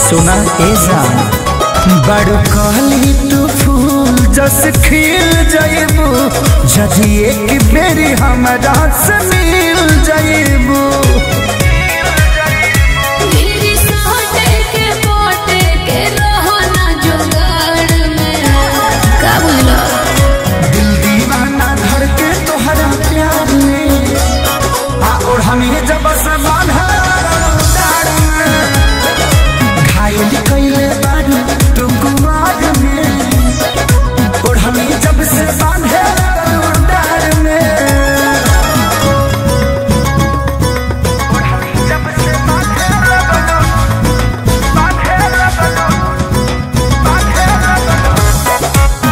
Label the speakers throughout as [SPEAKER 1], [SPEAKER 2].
[SPEAKER 1] सुना ए जान बड़ कहली तू फूल जस खिल जाइबू जदि एक बेरी हमरा से मिल जाइबू
[SPEAKER 2] मेरी सोटे के पोटे के रहो ना जुगाड़ में का बोलो
[SPEAKER 1] दिल दीवाना धर के तोहरा प्यार में आ और हमें जब सवाल है घायल कैले बारू तू कुमार में और हमें जब से बांधे डार में और हमें जब से बांधे बांधे बांधे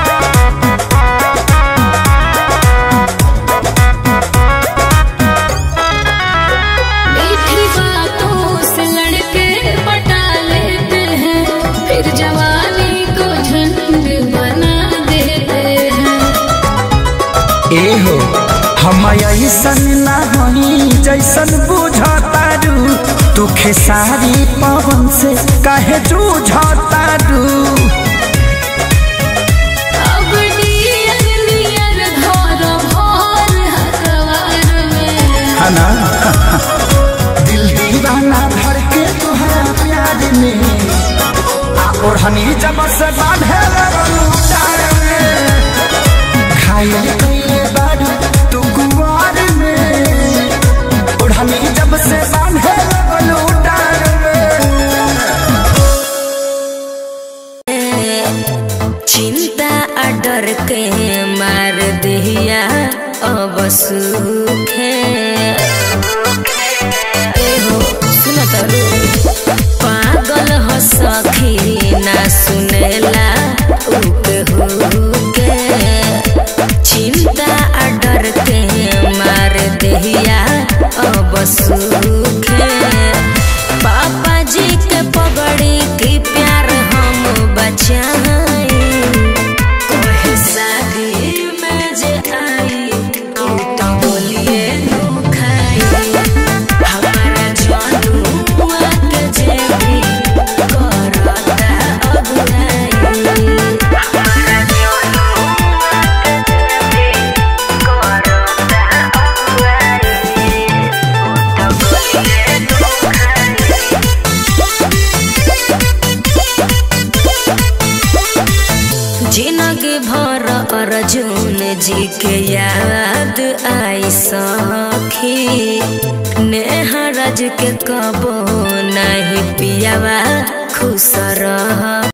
[SPEAKER 2] मीठी बातों से लड़के पटा लेते हैं फिर जवानी को झंड बना देते हैं
[SPEAKER 1] एहो हम ऐसन ना होई जैसन बुझतारू तू खेसारी पवन से काहे जूझतारू
[SPEAKER 2] अब नियर नियर घर भर हकवार में
[SPEAKER 1] हना दिल दीवाना भर के तुहरा प्यार में आ ओढ़नी जब से बांधे लगलू डार में घायल कैले बारू तू गुआर में ओढ़नी जब से बांधे लगलू डार में
[SPEAKER 3] चिंता आ डर के मार दिया अब सूखे एहो सुन तारू पागल हो सखी ना सुनेला उके हुके चिंता आ डर के मार दिया अब सूखे पापा जी के पगड़ी की प्यार हम बचाई कोई शादी में जे आई तू तो बोलिए नु खाई हमारा जानू के जे भी करता अगुनाई हमारा जानू के जे भी करता अगुनाई तो बोलिए नु खाई जिनगी भर अर्जुन जी के याद आई सखी नेहरज के कबो नहीं पियावा खुश रह